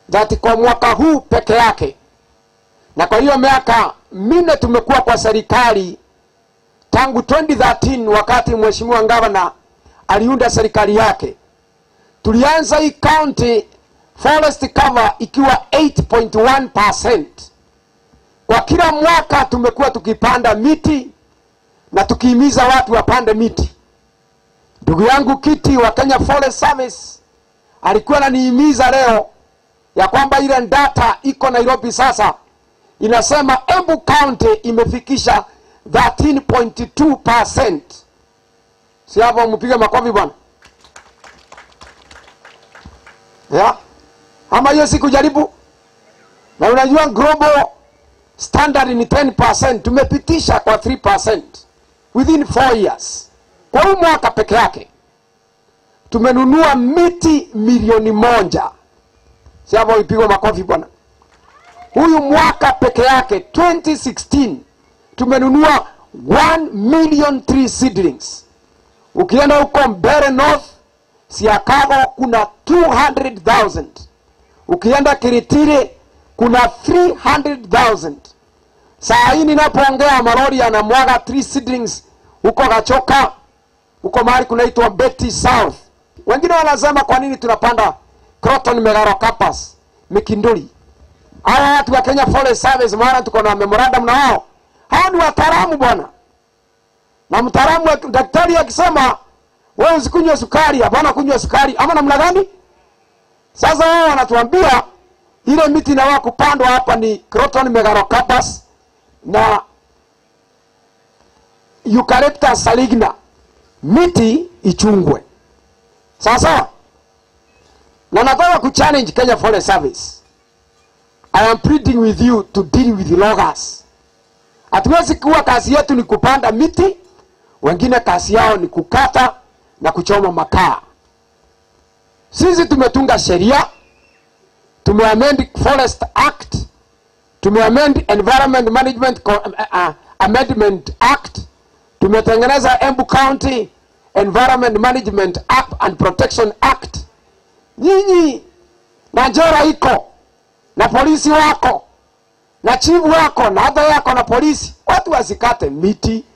that kwa mwaka huu peke yake na kwa hiyo miaka minne tumekuwa kwa serikali tangu 2013 wakati mheshimiwa gavana aliunda serikali yake tulianza hii county forest cover ikiwa 8.1 kwa kila mwaka tumekuwa tukipanda miti na tukihimiza watu wapande miti ndugu yangu kiti wa kenya forest service alikuwa ananihimiza leo ya kwamba ile data iko nairobi sasa inasema embu county imefikisha 13.2 si hapo mpige makofi bwana yeah. ama hiyo sikujaribu na unajua global standard ni 10 tumepitisha kwa 3 within 4 years kwa huu mwaka peke yake tumenunua miti milioni moja si hapo ipigwa makofi bwana huyu mwaka peke yake 2016 tumenunua 1 million tree seedlings ukienda huko mbere north siakago kuna 200000 ukienda kiritiri kuna 300000 saa hii ninapoongea marori yanamwaga tree seedlings huko gachoka huko mahali kunaitwa Betty South. Wengine wanasema kwa nini tunapanda Croton megarocarpus mikinduli. Hawa watu wa Kenya Forest Service maana tuko na memorandum na wao. Hao ni wataalamu bwana. Na mtaalamu wa- daktari akisema wewe usikunywe sukari, hapana kunywa sukari ama namna gani? Sasa wao wanatuambia ile miti inawa kupandwa hapa ni Croton megarocarpus na Eucalyptus saligna miti ichungwe sasa na nataka kuchallenge kenya forest service i am pleading with you to deal with loggers hatuwezi kuwa kazi yetu ni kupanda miti wengine kazi yao ni kukata na kuchoma makaa sisi tumetunga sheria tumeamend forest act tumeamend environment management Co- uh, uh, amendment act tumetengeneza embu county environment management act and protection act nyinyi na jera iko na polisi wako na chifu wako na hata yako na polisi watu wasikate miti